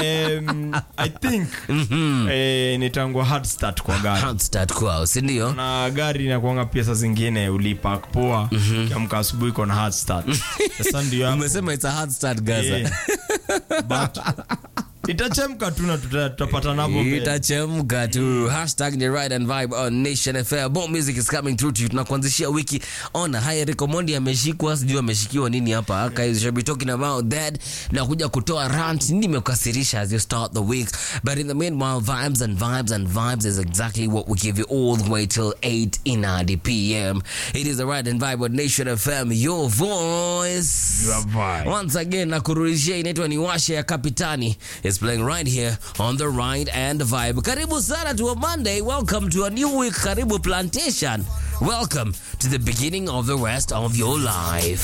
um, i think eh, nitangwa hard start kwa gari Hard start kwao sindio na gari inakuanga pia saa zingine ulipak poa kiamka asubuhi iko na hard start sasa ndio hapo. umesema it's a hard start gaza Eh, but itachemka tu na tuta- tutapata napo mbele. itachemka tu hashtag ni ride and vibe on nation fm More music is coming through to you tunakuanzishia wiki ona haya rekomondi ameshikwa sijui ameshikiwa nini hapa guys shall be talking about that na kuja kutoa rant nini imekasirisha as you start the week but in the meanwhile vibes and vibes and vibes is exactly what we give you all the way till 8 in the pm it is a ride and vibe on nation fm your voice Your vibe. once again nakurudishia inaitwa ni washe ya kapitani is playing right here on the ride and vibe karibu sana to a monday welcome to a new week karibu plantation welcome to the beginning of the rest of your life